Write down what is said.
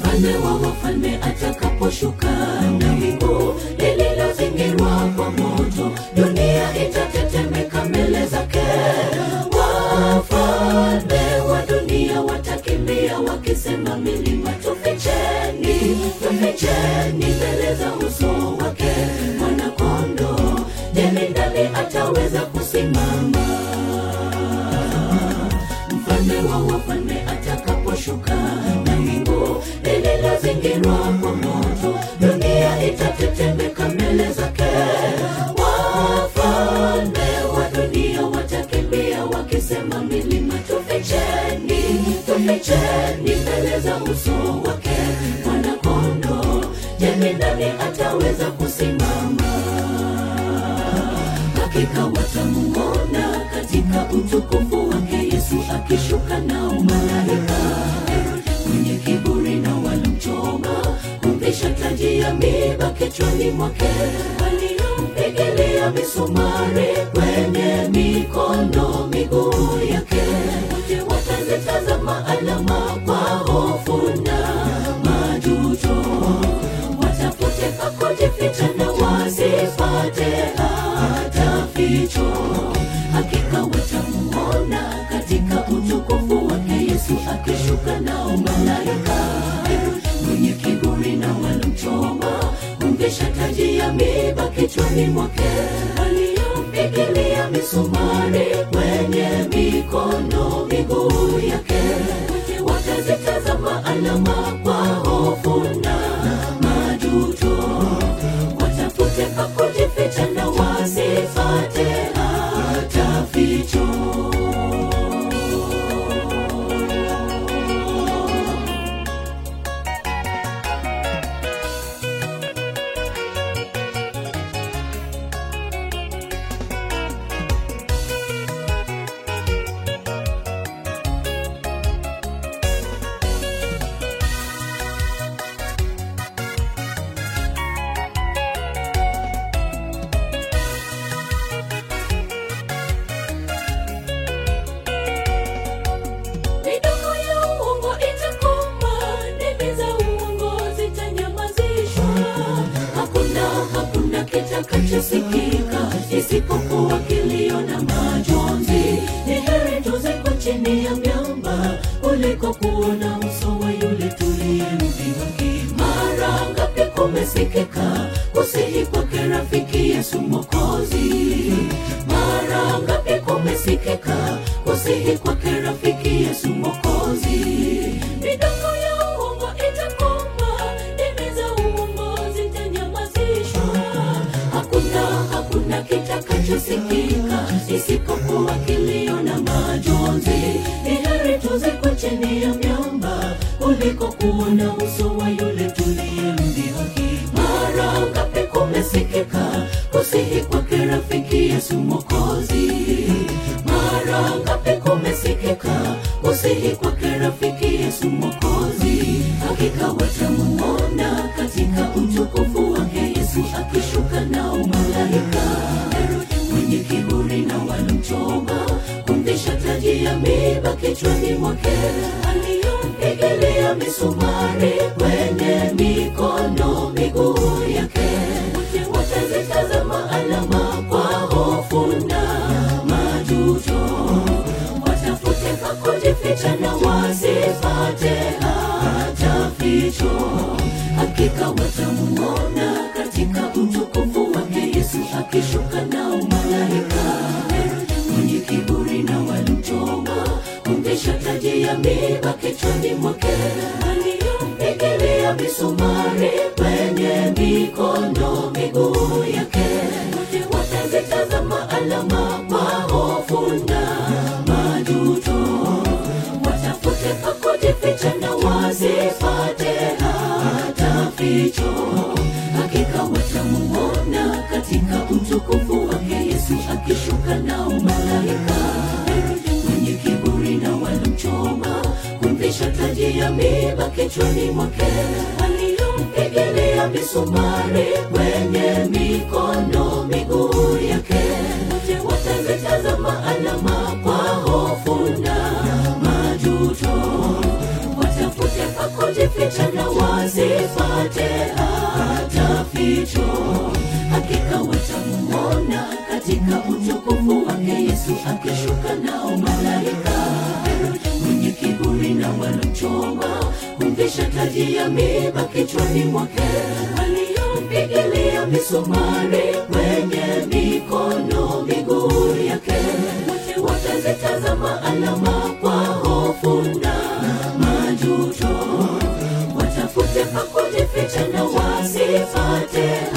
mfalme wa wafalme atakaposhuka na wingu lililozingirwa kwa moto dunia itatetemeka mbele zake wafalme wa dunia watakimbia wakisema milima tuficheni tuficheni mbele za uso wake mwanakondo jeni ndani ataweza kusimama mfalme wa wafalme atakaposhuka na wingu lililozingirwa kwa moto dunia itatetemeka mbele zake wafalme wa dunia watakimbia wakisema milima tuficheni tuficheni mbele za uso wake mwanakondo jeni ndani ataweza kusimama hakika watamuona katika utukufu wake yesu akishuka nao malaika mwenye kiburi na walomchoma kumvisha taji ya miba kichwani mwake waliompigilia misumari kwenye mikono miguu yake wote watazitazama alama kwa hofu na majuto watafute pa kujificha na wasipate hata ficho hakika watamuona katika utukufu wake yesu akishuka nao malaika mwenye kiburi na walomchoma kumvisha taji ya miba kichwani mwake waliompigilia misumari kwenye mikono miguu yake wote watazitazama alama kwa hofu na majuto watafute pa kujificha na wasipate hata ficho midomo ya uongo itakoma ndimi za uongo zitanyamazishwa hakuna hakuna kitakachosikika isipokuwa kilio na majonzi ni heri tuzikwe chini ya miamba kuliko kuona uso wa yule tuliyemdhihaki mara ngapi kumesikika kusihi kwake rafiki yesu mokozi mara ngapi kumesikika kusihi kwake rafiki yesu mokozi midomo ya uongo itakoma ndimi za uongo zitanyamazishwa hakuna hakuna kitakachosikika isipokuwa kilio na majonzi ni heri tuzikwe chini ya miamba kuliko kuona uso wa yule tuliyemdhihaki mara ngapi kumesikika kusihi kwake rafiki yesu mokozi mara ngapi kumesikika kusihi kwake rafiki yesu mokozi hakika watamuona katika utukufu wake yesu akishuka nao malaika mwenye kiburi na walomchoma kumvisha taji ya miba kichwani mwake aliyompigilia misumari kwenye mikono miguu yake wote watazitazama alama kwa hofu na majuto watafute pa kujificha na wasipate hata ficho hakika watamuona katika utukufu wake yesu akishuka nao malaika mwenye kiburi na walomchoma kumvisha taji ya miba kichwani mwake aliyompigilia misumari kwenye mikono miguu yake wote watazitazama alama kwa hofu na majuto watafute pa kujificha na wasipate hata ficho hakika watamuona katika utukufu wake yesu akishuka nao malaika mwenye kiburi na walomchoma kumvisha taji ya miba kichwani mwake aliyompigilia misumari kwenye mikono miguu yake wote watazitazama alama kwa hofu na majuto watafute pa kujificha na wa wasipate hata ficho. Hakika watamuona katika utukufu wake Yesu akishuka nao malaika. Herode mwenye kiburi na walomchoma kumvisha taji ya miba kichwani mwake, waliompigilia misumari kwenye mikono miguu yake, wote watazitazama alama kwa hofu na majuto, watafute pa kujificha na wasipate